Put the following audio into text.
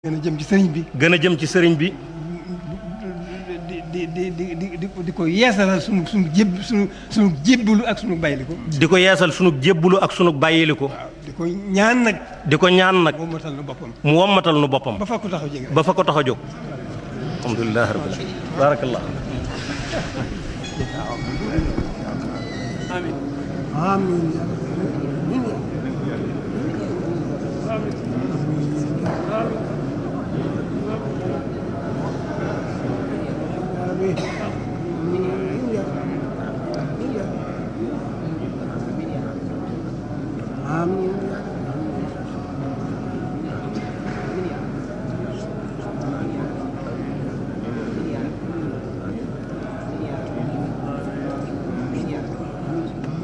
gën a jëm ci sëriñ bi gën a jëm ci sëriñ bi di di di di di di ko yeesalal sunu sunu jéb sunu sunu jébbalu ak sunu bayliku di ko yeesal sunu jébbulu ak sunu bàyyiliku waaw di ko ñaan nag di ko ñaan nag moom matal na boppam mu wommatal nu boppam ba fa ko taxaw jege ba fa ko tax a jóg alhamdulilah rabbil alamin barakallah Amin.